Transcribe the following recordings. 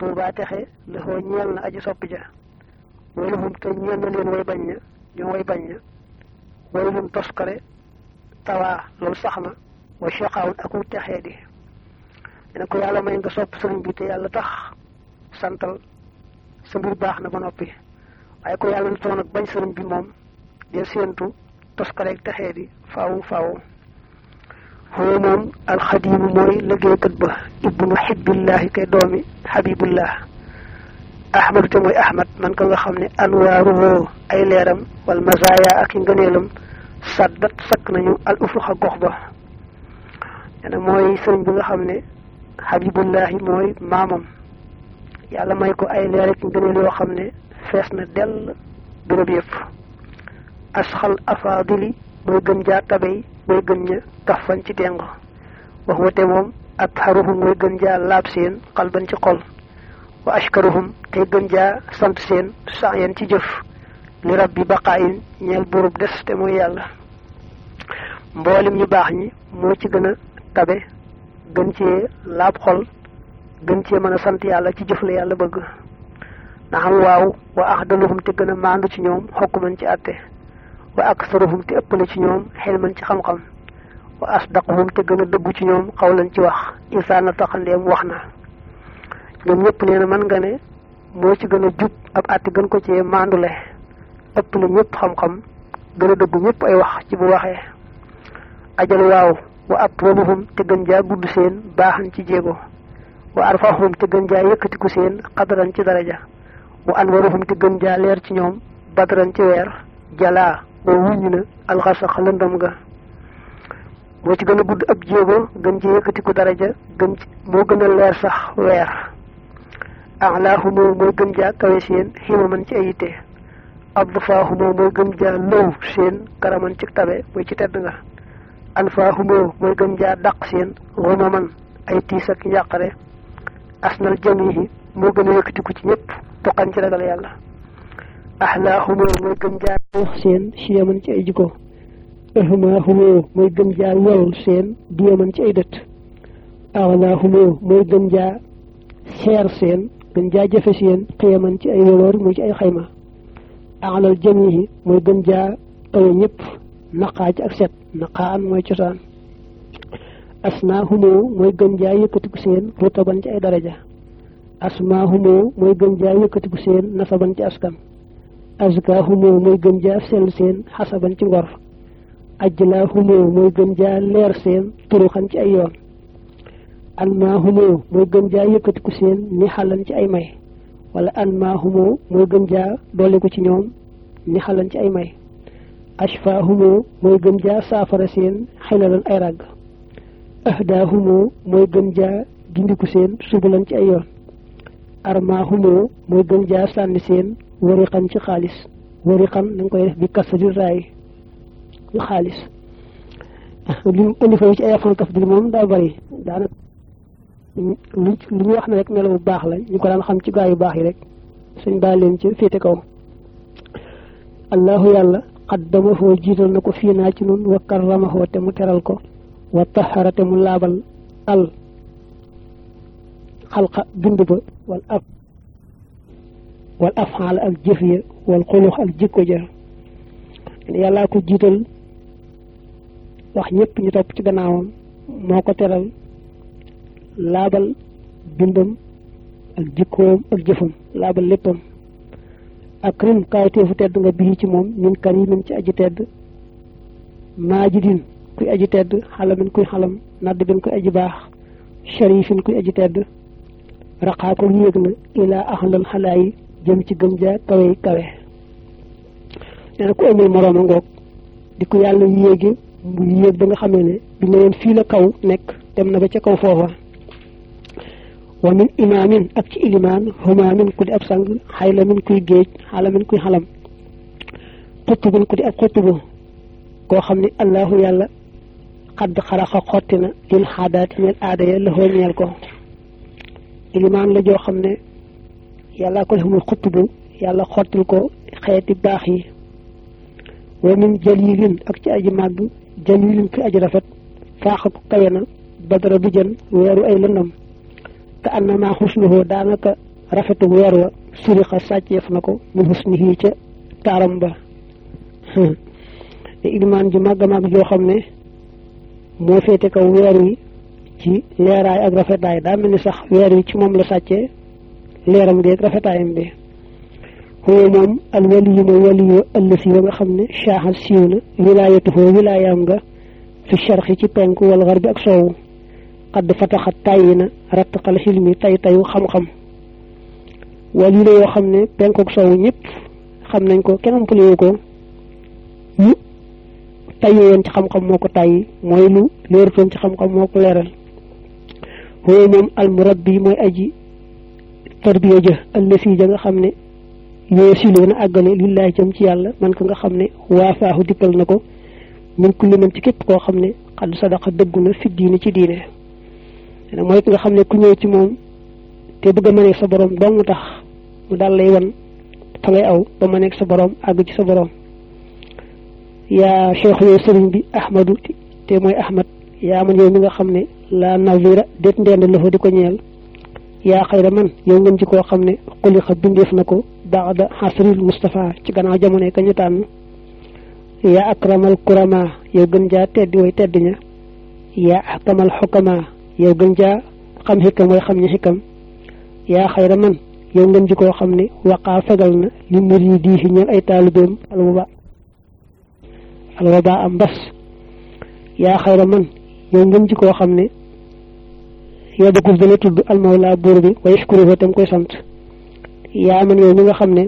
tuubaa texe lëxoo ñeel na aji sopp ja waylahum te ñeel na leen way bañ ña ñoo way bañ ña waylum toskare tawaa loolu sax na wa shaqaawun aku texee di dina ko yàlla may nga sopp sëriñ bi te yàlla tax santal sa mbir baax na ba noppi waaye ko yàlla na toon ak bañ sëriñ bi moom del séentu toskareeg texee di faawu faawu foofu moom alxadiimu mooy liggéeykat ba ibnu xibbillahi kay doomi xabibullah ahmadu te mooy ahmad man ka nga xam ne anwaaruhu ay leeram wal mazaaya ak i ngëneelam saddat sakk nañu al ufuxa gox ba dana mooy sëriñ bi nga xam ne xabibullahi mooy maamam yàlla may ko ay leer ak ngëneel yoo xam ne fees na dell béréb yëpp asxal afaadili mooy gën jaa tabey mooy gën ña kafan ci tengo wax wate moom ak xaruhum mooy gën jaa laab seen xalban ci xol wa ashkaruhum te gën jaa sant seen saayan ci jëf li rabbi baqaayin ñeel burub des te mooy yàlla mboolem ñu baax ñi moo ci gën a tabe gën cee laab xol gën cee mën a sant yàlla ci jëf la yàlla bëgg na xam waaw wa axdaluhum te gën a maandu ci ñoom xokkuman ci àtte wa aksaruhum te ëppale ci ñoom xelman ci xam-xam wa asdaquhum te gën a dëggu ci ñoom xawlan ci wax insaana taxandeem wax na ñoom ñëpp nee na mën nga ne moo ci gën a jub ab àtte gën ko cee maandule ëppale ñëpp xam-xam gën a dëggu ñëpp ay wax ci bu waxee ajal waaw wa atwaluhum te gën jaa gudd seen baaxan ci jéego wa arfahum te gën jaa yëkkatiku seen xadaran ci daraja wa anwaruhum te gën jaa leer ci ñoom badran ci weer jalaa boo wuññi na alxasax lëndam ga moo ci gën a gudd ab jéego gën ci yëkkatiku daraja gën ci moo gën a leer sax weer alaahumoo mooy gën jaa kawe seen ximaman ci ayite abdufaahumoo mooy gën jaa lëw seen karaman ci tabe mooy ci tedd nga anfaahumoo mooy gën jaa dàq seen xumaman ay tiis ak njàqare asnal jamihi moo gën a yëkkatiku ci ñëpp toqan ci ragal yàlla ahlaahumoo mooy gën jaa wax seen siyaman ci ay jikko ahmaahumoo mooy gën jaa yol seen diyaman ci ay dët awlaahumoo mooy gën jaa seer seen gën jaa jëfe seen xiyaman ci ay woloor muy ci ay xayma alal jamihi mooy gën jaa kawe ñëpp naqaa ci ak set naqaan mooy cosaan asnaahumoo mooy gën jaa yëkkatiku seen rutaban ci ay daraja asmaahumoo mooy gën jaa yëkkatiku seen nasaban ci askan azkaahumoo mooy gën jaa sell seen xasaban ci ngor ajlaahumoo mooy gën jaa leer seen turuxan ci ay yoon anmaahumoo mooy gën jaa yëkkatiku seen ni xalan ci ay may wala anmaahumoo mooy gën jaa dolliku ci ñoom ni xalan ci ay may ashfaahumoo mooy gën jaa saafara seen xilalan ay ràgg ahdaahumoo mooy gën jaa gindiku seen subulan ci ay yoon armaahumoo mooy gën jaa sànni seen wariqan ci xaalis wariqan da nga koy def bi kasri raay xaalis li mu indi fa ci ay afan tafdil moom daa bari daanaka lu lu ñu wax ne rek melo bu baax la ñu ko daan xam ci gaa yu baax yi rek suñ baa leen ci féete kaw allahu yàlla qaddamahoo jiital na ko fii naa ci nun wa karramahoo te mu teral ko wa taxara te mu laabal al xalqa bind ba wal af wal afxaal ak jëf ya wal xulux ak jikko ja yàllaa ko jiital wax ñëpp ñu topp ci gannaawam moo ko teral laabal bindam ak jikkoom ak jëfam laabal léppam ak rim kaayteefu tedd nga bii ci moom min karimin ci aji tedd maajidin kuy aji tedd xalamin kuy xalam nadd bin kuy aji baax sharifin kuy aji tedd raqaa ko yéeg na ilaa axlal xalaayi jëm ci gën jaa kawe kawe nee na ku amul moroom a ngoog di ko yàlla yéegi mu yéeg ba nga xamee ne bi ne leen fii la kaw nekk dem na ba ca kaw foofa wa min imaamin ak ci ilimaan humaamin ku di ab sang xaylamin kuy géej xalamin kuy xalam xutubun ku di ab xutubu koo xam ne allahu yàlla xadd xaraxa xotti na lil xaadaati ñeel aada ya la ñeel ko ilimaan la joo xam ne yàlla ko def muy xutubu yàlla xottil ko xeeti baax yi wa min jalilin ak ci aji màgg jalilin ki aji rafet faaxa ko kawe na badara du jën weeru ay lëndam te annama xusnuhoo daanaka rafetu weer wa surixa sàcceef na ko min husnihi ca taaram ba te ilimaan ji màgg màgg joo xam ne moo féete kaw weer wi ci leeraay ak rafetaay daa mel ni sax weer wi ci moom la sàccee leeram gi ak rafetaayam bi huwa moom al waliyu mooy waliyu ëllësi wa nga xam ne shaaxal siiw na wilaayatuhoo wilaayaam nga fi sharxi ci penku wal garbi ak soowu xadd fataxat tàyyi na rattaqal xilmi tay tayu xam-xam waliyu la yoo xam ne penku ak soowu ñëpp xam nañ ko kenn umpalewu ko lu tayyi woon ci xam-xam moo ko tàyyi mooy lu leerutoon ci xam-xam moo ko leeral huwa moom al murabbi mooy aji tarbiya ja ëllësi ja nga xam ne yoo siloo na àggale lillahi jëm ci yàlla man ko nga xam ne waafaahu dikkal na ko min kulli man ci képp koo xam ne xadd sadaqa dëggu na fi diine ci diine mooy ki nga xam ne ku ñëw ci moom te bëgg a mëneeg sa borom dong tax mu daal lay wan fa ngay aw ba mëneeg sa borom àgg ci sa borom yaa cheikh yooyu sëriñ bi ahmadu te mooy ahmad yaa man yow mi nga xam ne la nazira déet ndend loxo di ko ñeel yaa xayra man yow ngeen ci koo xam ne xulixa bindeef na ko baada xasril Moustapha ci gannaaw jamono ka ñu tànn yaa akramal kurama yow gën jaa teddi way tedd ña yaa ahkamal xukama yow gën jaa xam xikam way xam ñi xikam yaa xayra man yow ngeen ci koo xam ne waqaa fegal na li muridi yi ñeel ay taalibeem alwaba alwaba am mbas yaa xayra man yow ngeen ci koo xam ne yow ba dana tudd almawla buur bi wa yashkuru tam koy sant yaa man yow mi nga xam ne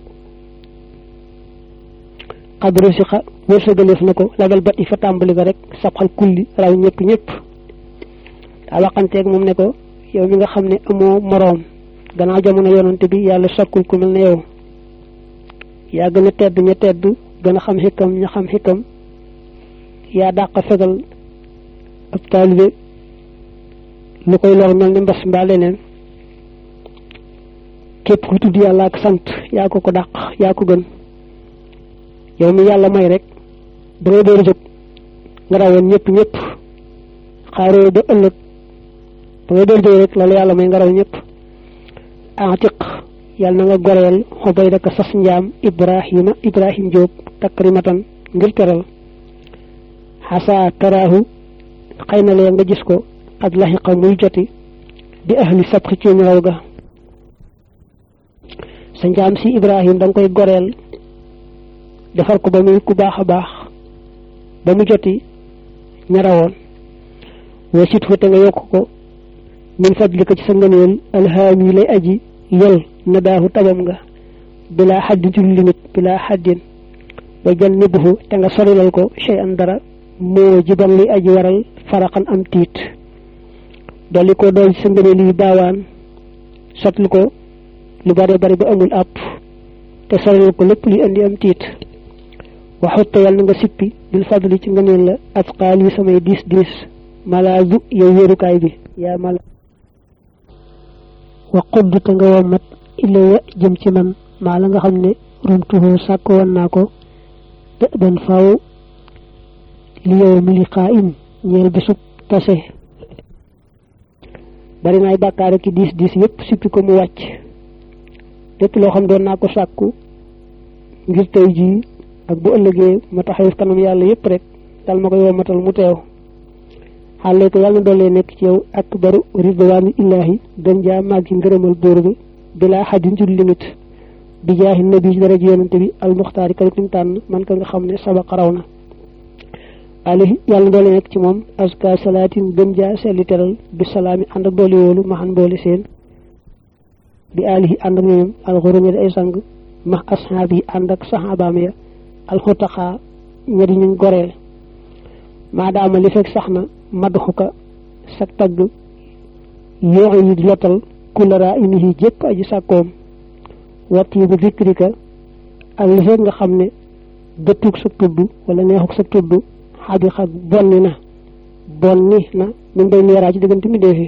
xadru si xa wërsëgaleef na ko lagal bat yi fa tàmbali ba rek sabxal kulli raw ñëpp ñëpp daa waxanteeg moom ne ko yow mi nga xam ne amoo moroom gannaaw jamono yonante bi yàlla sokkul ku mel ne yow yaa gën a tedd ña tedd gën a xam xikam ña xam xikam yaa dàq fegal ab taalibe lu koy lor mel ni mbas mbaa leneen képp ku tudd yàlla ak sant yaa ko ko dàq yaa ko gën yow mi yàlla may rek da ngay door a jóg nga rawoon ñëpp ñëpp xaaroo ba ëllëg da ngay door jóg rek loolu yàlla may nga raw ñëpp atiq yàlla na nga goreel xobay daka sas njaam ibrahima ibrahim jóob takrimatan ngir teral xasa taraahu xëy na lee nga gis ko ak laxiqa muy joti di ahli sabxi ci raw ga sa njaam si ibrahim da nga koy goreel defar ko ba muy ku baax a baax ba mu joti ñarawoon wa sit fu te nga yokk ko min fadlika ci sa ngëneel alhaami lay aji yol na daahu tabam nga bilaa xaddin ci limit bilaa xaddin wa jan nibbuhu te nga sorilal ko chey an dara moo jiban li aji waral faraxan am tiit dolli ko dool ci sa ngëneel yi baawaan sotlu ko lu bare bari ba amul àpp te sorilal ko lépp li indi am tiit waxutta yàlla na nga sippi bil fadli ci ngëneel la asqaal yi samay diis diis malaazu yow wéerukaay bi yaa mala wa xudd te nga wommat ilaya jëm ci man maa la nga xam ne rumtuhoo sàkk woon naa ko dë ban faw li yow mi li xaa im ñeel bisub tase bari naay bàkkaar ki diis diis yépp sippi ko mu wàcc lépp loo xam doon naa ko sàkku ngir tey jii ak bu ëllëgee ma taxaw kanam yàlla yépp rek dal ma koy wommatal mu teew xale ko yàlla na doolee nekk ci yow ak baru ridwaanu illaahi gën jaa màggi ngërëmal buur bi bilaa xadin ci limite bi jaahi nabi ci dara ji yonante bi almuxtaari karit nim tànn man ka nga xam ne sabaqa raw na alayhi yàlla na doolee nekk ci moom aska salaatin gën jaa selli teral bi salaami ànd ak dooli wóolu maxan boole seen bi alihi ànd ak ñoom alxurumi di ay sang max asxaab yi ànd ak saxaabaam ya alxutaxaa ña di ñu goreel maadaama li fekk sax na madxuka sa tagg yoo yi di lottal kulara inihi jépp aji sàkkoom watti bu zikrika ak li fekk nga xam ne dëttug sa tudd wala neexug sa tudd xabi xag bonni na bonni na min bay leeraa ci diggante mi deefi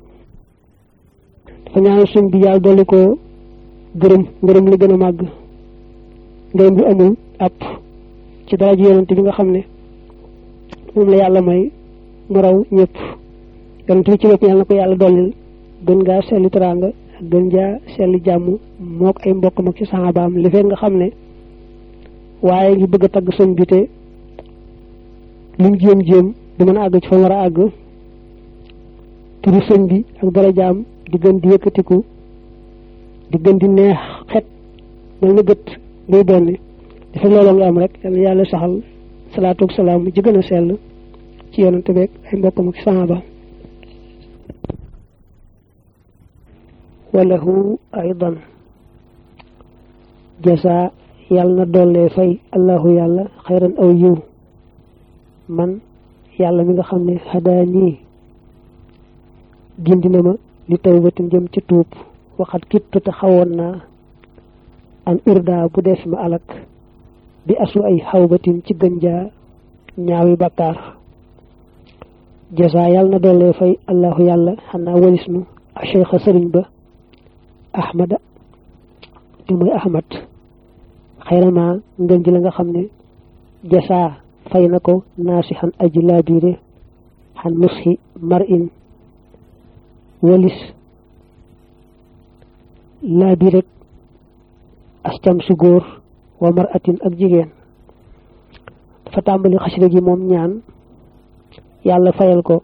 dafa ñaanal suñ bi yàlla dolli ko gërëm ngërëm li gën a màgg ngërëm bi amul àpp ci dara ji yonante bi nga xam ne moom la yàlla may mu raw ñëpp yonent bi ci bopp yàlla na ko yàlla dollil gën ngaa selli teraanga gën jaa selli jàmm mook ay mbokkam ak ci saxaabaam li fekk nga xam ne waaye ngi bëgg a tagg sëñ bi te lim jéem-jéem du mën a àgg ci fa war a àgg turu sëñ bi ak darajaam di gën di yëkkatiku di gën di neex xet mel na gët buy bonni dafa looloo nga am rek yal na yàlla saxal salaatu ak salaam ji gën a sell ci yonante beeg ay mbokkam ak saxaaba walahu aydan jasa yàlla na dollee fay allahu yàlla xayran aw yiw man yàlla mi nga xam ne xadaa nii gindi na ma li tawbatin jëm ci tuub waxat kittu te xawoon naa an urda bu def ma alak bi asu ay xawbatin ci gën jaa ñaawi bakkaar jasa yàlla na dollee fay allahu yàlla xanaa walis nu a cheikha sëriñ ba ahmada te mooy ahmad xayrama ngën ji la nga xam ne jasaa fay na ko naasi xan aji laabiire xan nusxi mar in walis laabiirek ascam su góor wa mar atin ak jigéen dafa tàmbali xasida gi moom ñaan yàlla fayal ko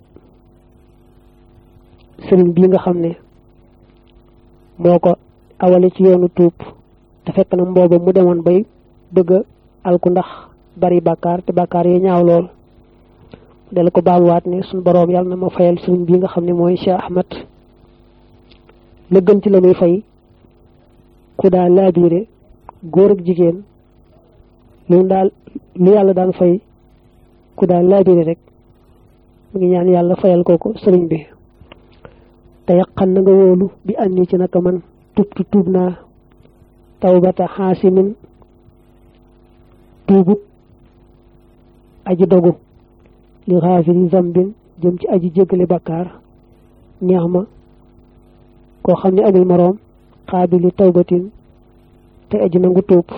sëriñ bii nga xam ne moo ko awale ci yoonu tuub te fekk na mbooba mu demoon bay bëgg a alku ndax bari bàkkaar te bàkkaar yi ñaaw lool dala ko baamuwaat ne suñ boroom yàlla na ma fayal sëriñ bi nga xam ne mooy Cheikh Ahmad la gën ci la muy fay ku daa laabiire góor ak jigéen lu daal lu yàlla daan fay ku daa laabiire rek mu ngi ñaan yàlla fayal kooku sëriñ bi te yaqan na nga wóolu bi àndi ci naka man tubtu tuub naa tawbata xaasimin tuubut aji dogu li xaafiri zambin jëm ci aji jéggale bakkaar neex ma koo xam ne amul moroom xaabili tawbatin te aji nangu tuub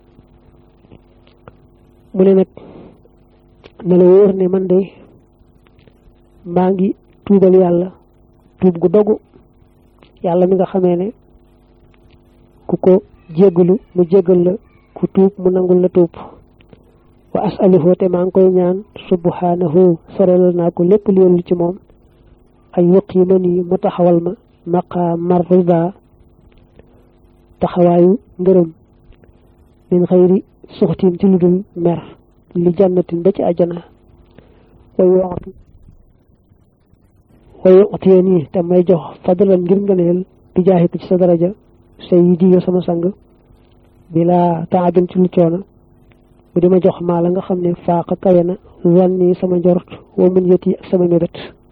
mu ne nag na la wóor ne man de maa ngi tuubal yàlla tuub gu dogu yàlla mi nga xamee ne ku ko jéggalu mu jéggal la ku tuub mu nangul la tuub wa asaluhu te maa ngi koy ñaan subhanahu sorelal naa ko lépp li yollu ci moom ay yuqima nii mu taxawal ma maqaamar rida taxawaayu ngërëm min xëyri suxtin ci lu dul mer li jannatin ba ci àjjana way waxtu way waxtiyee nii te may jox fadalan ngir ngëneel bi jaaxi ko ci sa daraja say yi diyo sama sang bila taabin ci lu coono mu di ma jox maa la nga xam ne faaqa kawe na zanni sama njort wa mun yët yi ak sama mébét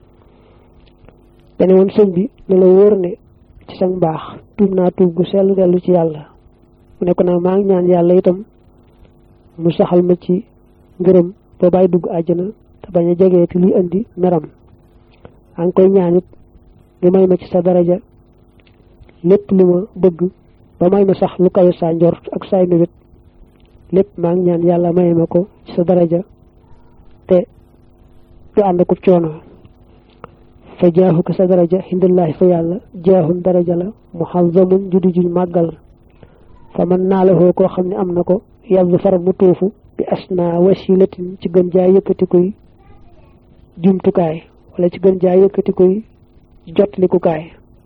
dane woon sëñ bi ne la wóor ne ci sa mbaax tuub naa tuub gu sell dellu ci yàlla mu ne ko nag maa ngi ñaan yàlla itam mu saxal ma ci ngërëm ba bàyyi dugg àjjana te bañ a jegeeti luy indi meram maa ngi koy ñaan it nga may ma ci sa daraja lépp lu ma bëgg ba may ma sax lu kawe saa njort ak saay mébét lépp maa ngi ñaan yàlla may ma ko ci sa daraja te du ànd ko coono fa jaaxu ko sa daraja hindullahi fa yàlla jaaxun daraja la muxazamun juddi juñ màggal fa man naa la xoo koo xam ne am na ko yàlla far mu tuufu bi asna wasilatin ci gën jaa yëkkati koy jumtukaay wala ci gën jaa yëkkati koy jotlikukaay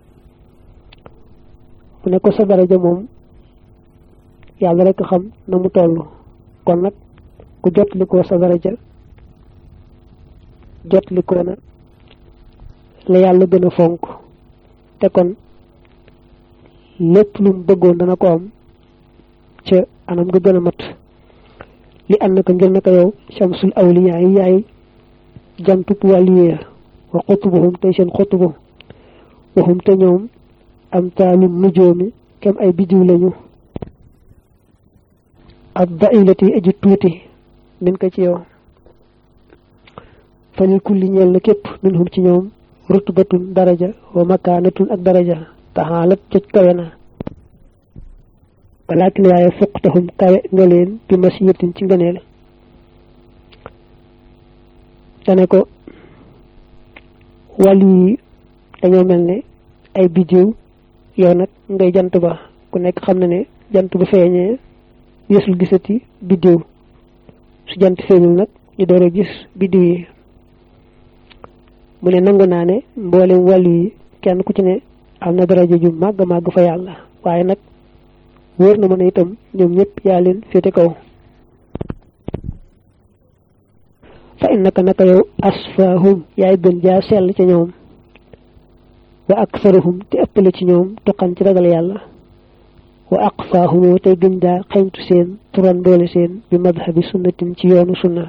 mu ne ko sa daraja moom yàlla rek xam na mu toll kon nag ku jotlikoo sa daraja jotlikoo na la yàlla gën a fonk te kon lépp lu mu bëggoon dana ko am ca anam nga gën a mat li ànd naka ngir naka yow shamsul awliya yi yaay jantub wàlliya wa xutubuhum tey seen xutubu waxum te ñoom am taalum nujoomi kem ay bidiw lañu ak dailati aji tuuti min ko ci yow falil kulli ñeel na képp min hum ci ñoom rutbatun daraja wa makaanatun ak daraja taxaalat coj kawe na walaakin waaye fuqtahum kawe nga leen bi masiyatin ci ngëneel dane ko wàll yi dañoo mel ne ay bidiw yow nag ngay jant ba ku nekk xam na ne jant bu feeñee yesul gisati biddiw su jant feeñul nag ñu door a gis biddiw yi mu ne nangu naa ne mboolem wàllu yi kenn ku ci ne am na daraja ju màgg màgg fa yàlla waaye nag wóor na ma ne itam ñoom ñëpp yaa leen féete kaw fa innaka naka yow asfahum yaay gën jaa sell ci ñoom wa aktharuhum te ëppale ci ñoom tuqan ci ragal yàlla wa aqfaahumoo tey gën jaa xeñtu seen turan doole seen bi madhabi sunnatin ci yoonu sunna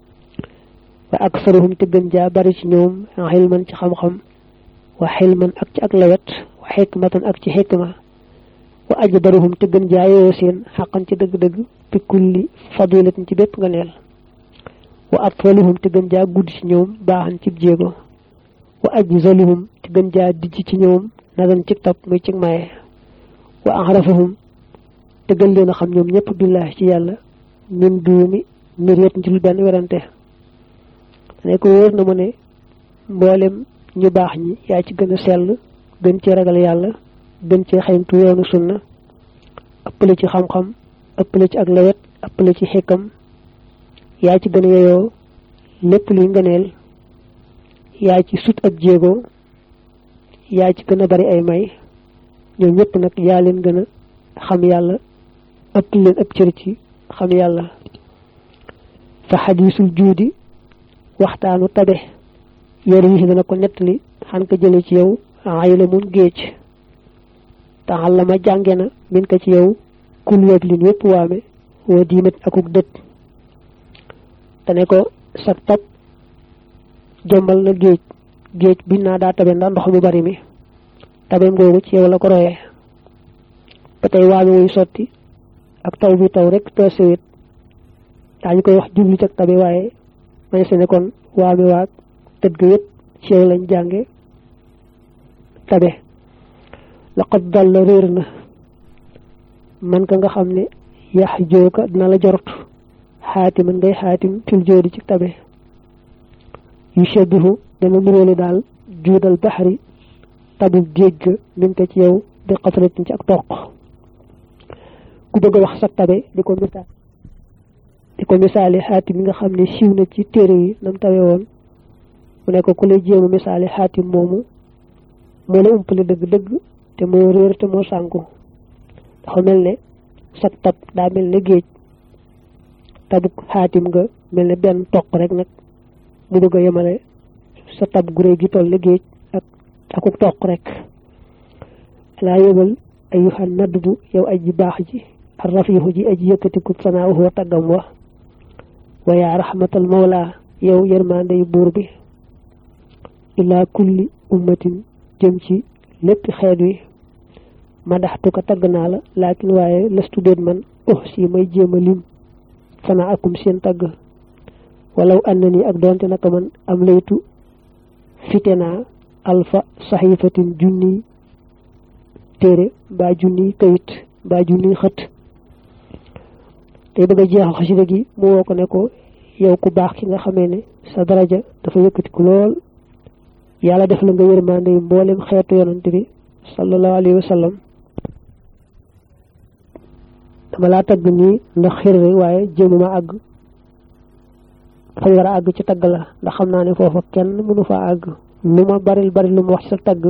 wa aktharuhum te gën jaa bari ci ñoom xilman ci xam-xam wa xilman ak ci ak lawet wa xikmatan ak ci xikma wa ajdaruhum te gën jaa yeyoo seen xaqan ci dëgg-dëgg bi kulli fadilatin ci bépp nga neel wa atwaluhum te gën jaa gudd ci ñoom baaxan ci jéego wa ajzaluhum te gën jaa dijj ci ñoom nagan ci tab muy ci maye wa arafahum te gën leen a xam ñoom ñëpp billahi ci yàlla min duumi miriyat ci lu benn werante ne ko wóor na mu ne mboolem ñu baax ñi yaa ci gën a sell gën ci ragal yàlla gën ci xayntu yoonu sunna ëppale ci xam-xam ëppale ci ak lawet ëppale ci xekkam yaa ci gën a yeyoo lépp luy ngëneel yaa ci sut ab jéego yaa ci gën a bari ay may ñoom ñëpp nag yaa leen gën a xam yàlla ëpp leen ëpp cër ci xam yàlla fa xadiisul juudi waxtaanu tabe yoru yi dana ko nettali xan ko jële ci yow ay la mun géej taxal la ma jànge na min ko ci yow kul weeg lin wépp waame woo diimat akuk dët te ne ko sag tab jombal na géej géej biñ naa daa tabe ndax ndox mu bari mi tabeem googu ci yow la ko royee ba tey waame wuy sotti ak taw bi taw rek te sewet daañu koy wax jublu ci ak tabe waaye may se ne kon waame waag tëdd ga yëpp ci yow lañ jànge tabe laqad dal la réer na man ka nga xam ne yax jooka dina la jorot xaatiman ngay xaatim fil joodi ci tabe yu shabihu dana nuróole daal juudal baxari tabu géej ga min ko ci yow di xasalatin ci ak toq ku bëgg a wax sa tabe di ko misaal di ko misaali xaatim yi nga xam ne siiw na ci téere yi nam tawe woon mu ne ko ku lay jéema misaali xaatim moomu moo la umpale dëgg-dëgg te moo réer te moo sànku dafa mel ne sa tab daa mel ne géej tabuk xaatim nga mel ne benn toq rek nag mu bëgg a yemale sa tab gu réy gi toll ne géej ak akuk toq rek laa yëgal ayuhan nadd bu yow aji baax ji ar rafiixu ji aji yëkkatiku sanaahu wa taggam wa wa yaa rahmatal mawla yow yërmandey buur bi ilaa kulli ummatin jëm ci lépp xeet wi madaxtu ko tagg naa la laakin waaye lastu déet man oh si may jéem a lim sana akum seen tagg walaw ànd ni ak doonte naka man am laytu fite naa alfa saxiifatin junniy téere mbaa junniy kayit mbaa junniy xët tey bëgg a jeexal xasida gi mu woo ko ne ko yow ku baax ki nga xamee ne sa daraja dafa yëkkatiku lool yàlla def la nga yërmande yi mboolem xeetu yonante bi sallallahu alayhi wa sallam dama laa tagg nii ndax xir rek waaye jéemuma àgg fañ war a àgg ci tagg la ndax xam naa ne foofa kenn mënu fa àgg lu ma baril bari lu ma wax ci sa tagg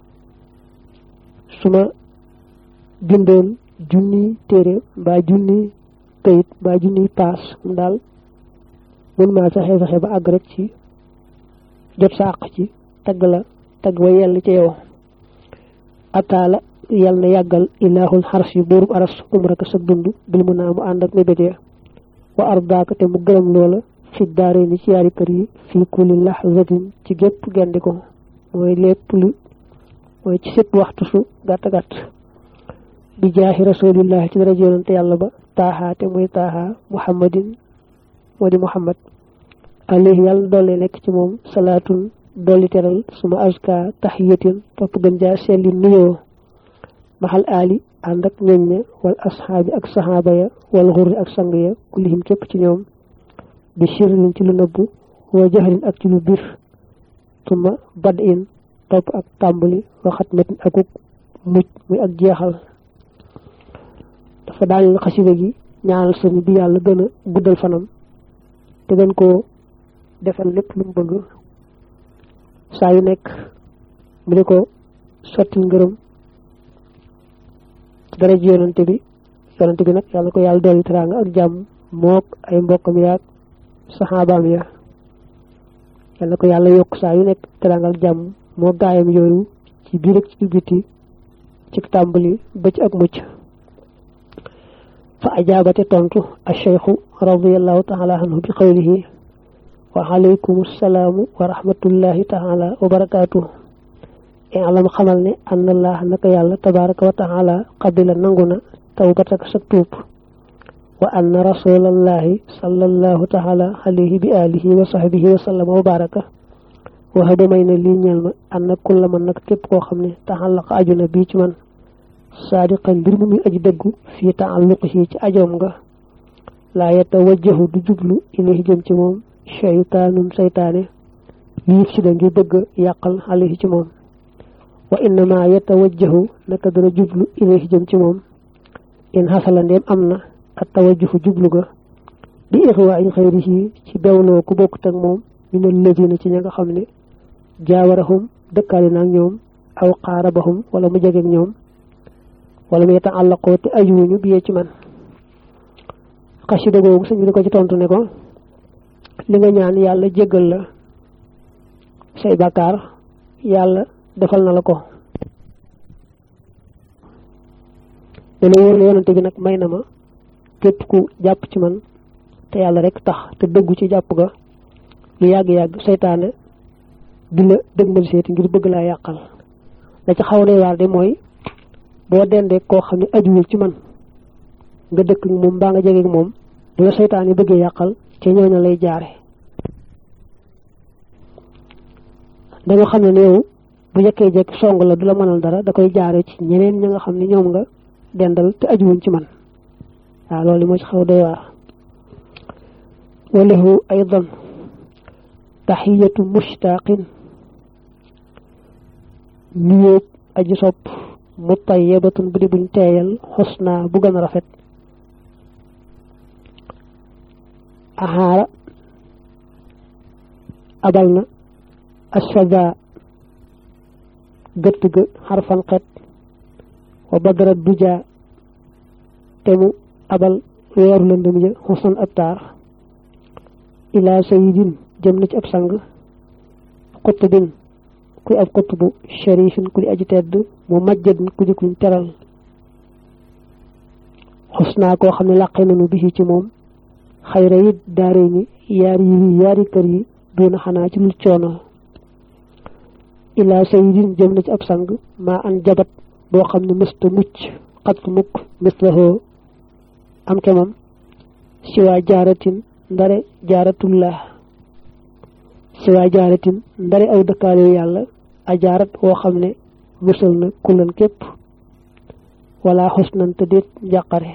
su ma bindoon junni téere mbaa junni kayit mbaa junni paas mu daal mun maa fexe fexe ba àgg rek ci jot sa àq ci tagg la tagg wa yell ci yow ataala yal na yàggal ilaahul xaras yu buurub aras umraka sa dund bil mu naa mu ànd ak mébétee wa ardaaka te mu gërëm loola fi daare ni ci yaari kër yi fii kulli lahzatin ci gépp gendi ko mooy lépp lu mooy ci sëpp waxtu su gàtt gàtt bi jaahi rasulillahi ci dara yonante yàlla ba taaxaa te muy taaxaa muhammadin moo di muhammad alayhi yàlla doole nekk ci moom salaatun dolli teral suma aska taxiyatin topp gën jaa selli nuyoo maxal aali ànd ak ñoñ ña wal asxaabi ak saxaaba ya wal xurri ak sang ya kullihim képp ci ñoom bi sirrin ci lu nëbbu wa jaxrin ak ci lu bir suma bad in topp ak tàmbali waxat metin akuk mucc muy ak jeexal dafa daaneel xasida gi ñaanal sëñ bi yàlla gën a guddal fanam te gën koo defal lépp lu mu bëgg saa yu nekk mu di ko sottil ngërëm dara ji yonante bi yonante bi nag yàlla ko yàlla dolli teraanga ak jàmm mook ay mbokkam yaag saxaabaam ya yàlla ko yàlla yokk saa yu nekk teraanga ak jàmm moo gaayam yooyu ci biir ak ci biti ci tàmbali ba ci ak mucc fa ajaabate tontu acheikhu radiallahu taala anhu bi qawlihi wa alaykum assalaamu wa rahmatullahi taala wa barakaatuh alam xamal ne ann allah naka yàlla tabaraka wa taala qabila nangu na tawbataka sa tuub wa anna rasulallahi sallallahu taala alayhi bi alihi wa sahbihi wa sallama wa baraka waxa may na lii ñeel ma ànd na kulla man nag képp koo xam ne taxallaqa aju na bii ci man saadiqan mbir mu muy aji dëggu fii taalluqihi ci ajoom nga laa yatawajjahu du jublu ilayhi jëm ci moom shaytaanun saytaane lii si da ngir bëgg yàqal alayhi ci moom wa innama yatawajjahu naka dana jublu ilayhi jëm ci moom in xasala ndeem am na at tawajjuhu jublu ga bi ixwaa xayrihi ci bewloo ku bokkut ak moom min alladina ci ña nga xam ne jaawarahum dëkkaali naag ñoom aw qaarabahum wala mu jegeeg ñoom wala mu yeta àllaqoo te ajuwuñu biyee ci man xasida googu sëñ bi di ko ci tontu ne ko li nga ñaan yàlla jéggal la say bàkkaar yàlla defal na la ko dana wóor la yonante bi nag may na ma képp ku jàpp ci man te yàlla rek tax te dëggu ci jàpp ga lu yàgg-yàgg seytaane di la dëgmal seeti ngir bëgg laa yàqal la ci xaw a waar de mooy boo dendee koo xam ne ajuwul ci man nga dëkk ak moom mbaa nga jege ak moom du la seytaan yi bëggee yàqal ci ñooñu lay jaare dañoo xam ne ne yow bu jekkee jekk song la du la mënal dara da koy jaare ci ñeneen ña nga xam ne ñoom nga dendal te ajuwuñ ci man waaw loolu moo ci xaw doy waar walahu aydan taxiyatu mushtaqin nuyóog aji sopp mutayebatun bu di buñ teeyal xusna bu gën a rafet axaara abal na ashada gëtt ga xarfan xet wa badara duja te mu abal weeru lëndëm ja xusnan ab taar ila sayidin jëm na ci ab sang xutbin kuy ab xutbu sharifin ku di aji tedd mu majjadin ku di kuñ teral xusnaa koo xam ne làqe nañu bisi ci moom xayra yi daare ni yaari yi yaari kër yi doona xanaa ci lu coono ila sayidin jëm na ci ab sang maa an jabat boo xam ne mësta mucc xat mukk mislahoo am kemam siwaa jaaratin ndare jaaratullah siwaa jaaratin ndare aw dëkkaale yàlla a jaarat woo xam ne musal na kullan képp wala xusnan te déet njàqare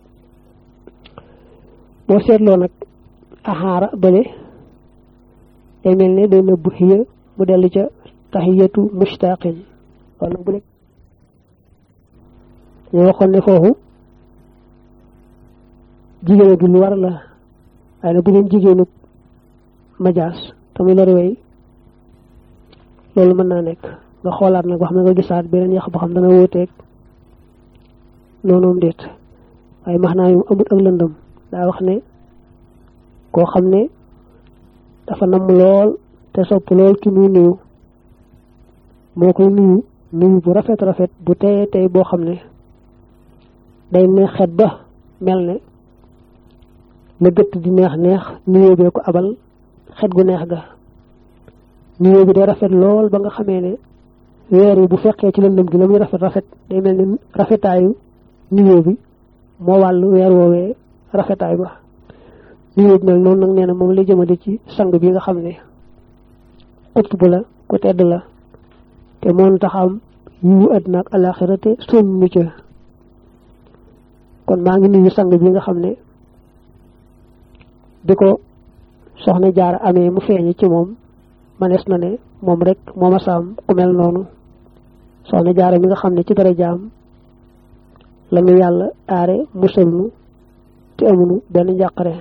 boo seetloo nag axaara bële day mel ne day nëbbu xiya mu dellu ca taxiyatu mushtaqin wala bu nekk ñoo waxoon ne foofu jigéen gi lu war la waaye nag bu doon jigéenu majaas tamit lori way loolu mën naa nekk nga xoolaat nag wax na nga gisaat beneen yax boo xam dana wóoteeg noonoom déet waaye max naa yu amut ak lëndëm daa wax ne koo xam ne dafa namm lool te sopp lool ki muy nuyu moo koy nuyu nuyu bu rafet rafet bu teye tey boo xam ne day neex xet ba mel ne la gëtt di neex neex nuyoo bee ko abal xet gu neex ga nuyoo bi day rafet lool ba nga xamee ne weer yi bu fekkee ci lëndëm gi la muy rafet rafet day mel ni rafetaayu nuyoo bi moo wàllu weer woowee rafetaay ba nuyoo bi mel noonu nag nee na moom lay jëmale ci sang bi nga xam ne xut bu la ku tedd la te moon tax am yiwu àddina ak alaxira te soñ nu ca kon maa ngi nuyu sang bi nga xam ne bi ko soxna jaar amee mu feeñi ci moom manees na ne moom rek moo ma saam ku mel noonu soxna jaara mi nga xam ne ci dara jaam la nu yàlla aare musal nu te amunu benn njàqare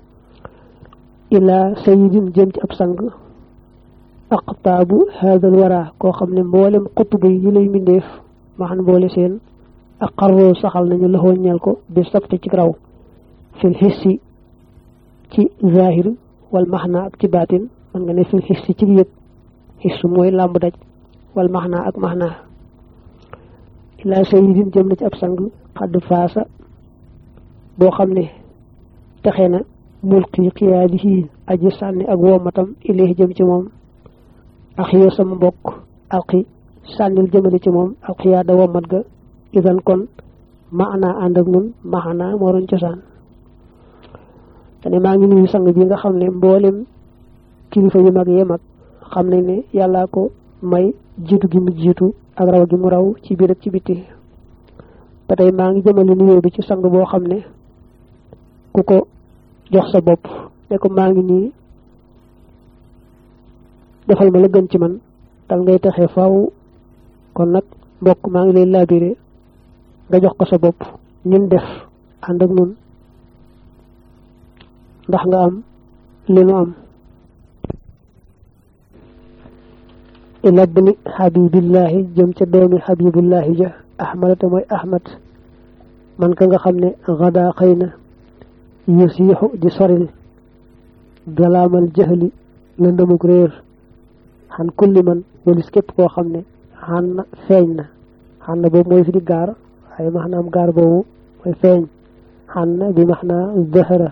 ilaa sayidin jëm ci ab sang aqtaabu haadal wara koo xam ne mboolem xutbu yi lay mbindeef ma xam boole seen ak xarroo saxal nañu loxoo ñeel ko bi sabti ci raw fil xissi ci zahir wal maxna ak ci baatin man nga ne fil xissi ci yëg xissu mooy làmb daj wal maxna ak maxna ilaa sayidin jëm na ci ab sang xadd faasa boo xam ne texe na mulki xiyaadihi aji sànni ak womatam ilayhi jëm ci moom ak yow sama mbokk alxi sànnil jëmale ci moom alxiyaada womat ga idan kon maanaa ànd ak nun maanaa moo doon cosaan te ne maa ngi nuyu sang bi nga xam ne mboolem kilifa yu mag yee mag xam nañ ne yàllaa ko may jiitu gi mu jiitu ak raw gi mu raw ci biir ak ci bitti ba tey maa ngi jëmale nuyoo bi ci sang boo xam ne ku ko jox sa bopp ne ko maa ngi nii defal ma la gën ci man dal ngay taxee faaw kon nag mbokk maa ngi lay laabire nga jox ko sa bopp ñun def ànd ak nun ndax nga am li nu am ila bni xabibillahi jëm ca doomi xabibullahi ja ahmada te mooy ahmad man ka nga xam ne xadaa xëy na yusiixu di soril galaamal jahli lëndamuk réer xan kulli man walis képp koo xam ne xan na feeñ na xan na boobu mooy fi di gaar waaye maanaam gaar boobu mooy feeñ xan na bi maanaa zahara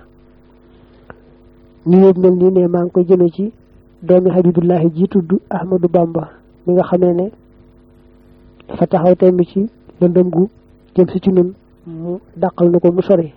ni yëg mel nii ne maa ngi koy jëme ci doomi habibullahi ji tudd ahmadu bamba mi nga xamee ne dafa taxaw temb ci lëndëm gu jëm si ci nun mu dàqal na ko mu sori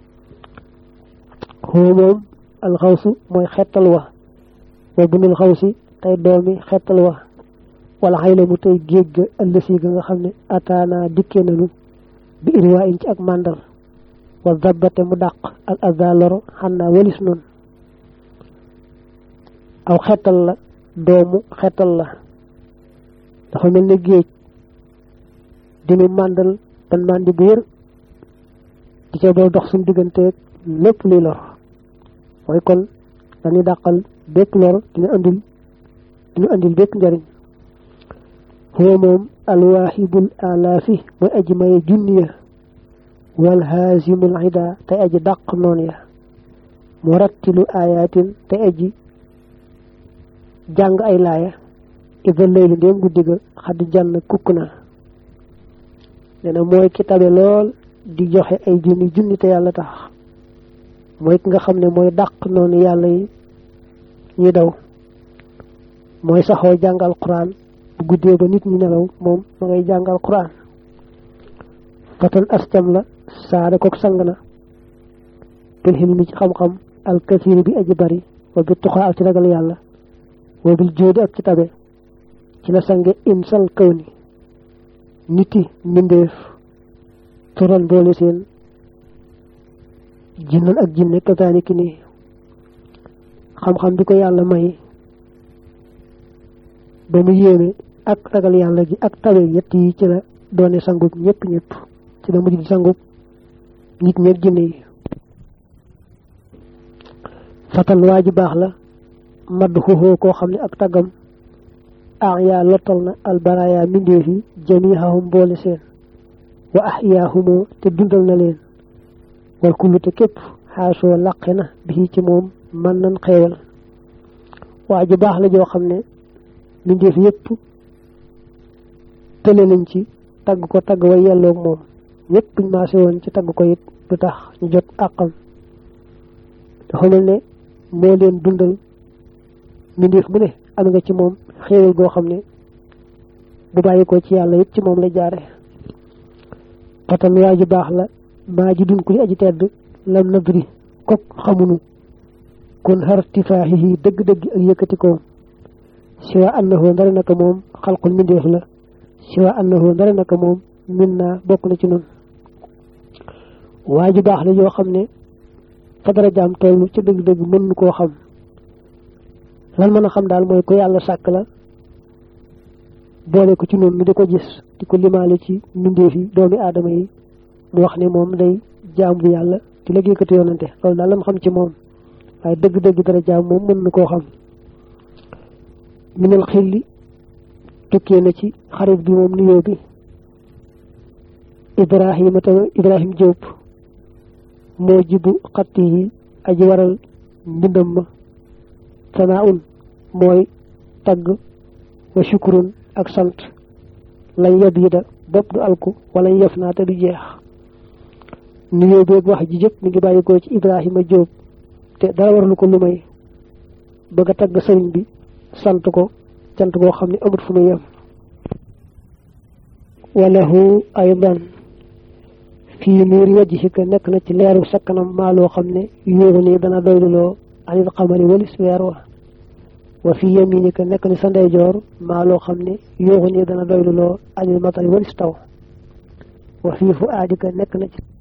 xoo moom alxawsu mooy xettal wa wa bunul xawsi tey doomi xettal wa wala xëy la mu tey géej ga ëllësi ga nga xam ne ataana dikkee nanu bi irwaa in ci ak màndal wa dabbate mu dàq al aza loro xannaa walis noonu aw xettal la doomu xettal la dafa mel ne géej dinu màndal ban màndi bu wér di ca boo dox suñu digganteeg lépp luy lor mooy kon dañuy dàqal bépp lor dina andil dina andil bépp njariñ huwa moom alwaahibul alaafi mooy aji maye junniya wal haasimul ida tey aji dàq noon ya murattilu ayatin tey aji jàng ay laaya ida layli ndéem guddi ga xaddi jànn kukk na nee na mooy ki tabe lool di joxe ay junni junni te yàlla tax mooy ki nga xam ne mooy dàq noonu yàlla yi ñuy daw mooy saxoo jàngal quran bu guddee ba nit ñi nelaw moom ma ngay jàngal quran fatan astam la saada kook sang na bil xilmi ci xam-xam alkasiri bi aji bari wa bi tuxaa ak ci ragal yàlla wa bil jóodi ak ci tabe ci la sange insal kaw ni niti mbindeef turan boole seen jinnan ak jinne kazaaliki nii xam-xam bi ko yàlla may ba mu yéeme ak ragal yàlla gi ak tabe yett yi ci la doone sangub ñëpp ñëpp ci la mujj di sangub nit ñeeg jinne yi fatan waa ji baax la madd xuxoo koo xam ne ak taggam ah yaa lottal na albaraya mbindeef yi jamihahum boole seen wa ahyahumoo te dundal na leen wal kullu te képp xaasoo laqe na bi ci moom man nan xeewal waa ju baax la joo xam ne mbindeef yépp tële nañ ci tagg ko tagg wa yelloog moom ñépp buñ maase woon ci tagg ko it du tax ñu jot àqam dafa mel ne moo leen dundal mbindeef mu ne am nga ci moom xéewal goo xam ne bu bàyyi ko ci yàlla it ci moom la jaare fatan waa ju baax la maa ji dun ku li aji tedd lam nadri kok xamunu kon xartifaaxihi dëgg-dëgg ak yëkkati ko siwa annahu ndare naka moom xalqul mindeef la siwa annahu ndare naka moom min naa bokk na ci noonu waa ju baax la yoo xam ne fa dara jaam toll ci dëgg-dëgg mën nu koo xam lan mën a xam daal mooy ko yàlla sàkk la boole ko ci noonu nu di ko gis di ko limaale ci mbindeef yi doomi aadama yi mu wax ne moom day jaam bu yàlla di liggéeykatu yonante loolu daal la mu xam ci moom waaye dëgg-dëgg dara jaam moom mën na koo xam minal xilli tukkee na ci xarit bi moom nuyoo bi ibrahima ta ibrahim Diop moo jibu xatti yi aji waral mbindam ma sanaaun mooy tagg wa shukurun ak sant lañ yab yi da bopp du alku wala ñu yef naa te du jeex nuyoo beeg wax ji jëpp mi ngi bàyyi ko ci ibrahima Diop te dara warlu ko lu may bëgg a tagg sëriñ bi sant ko cant koo xam ne amut fu muy yem walahu aydan fii nuur wajhika nekk na ci leeru sa kanam maa loo xam ne yóoru nii dana doyluloo anil xamari walis weer wa wa fii yaminika nekk ni sa ndeyjoor maa loo xam ne yóoru nii dana doyluloo anil matari walis taw wa fii fu aadika nekk na ci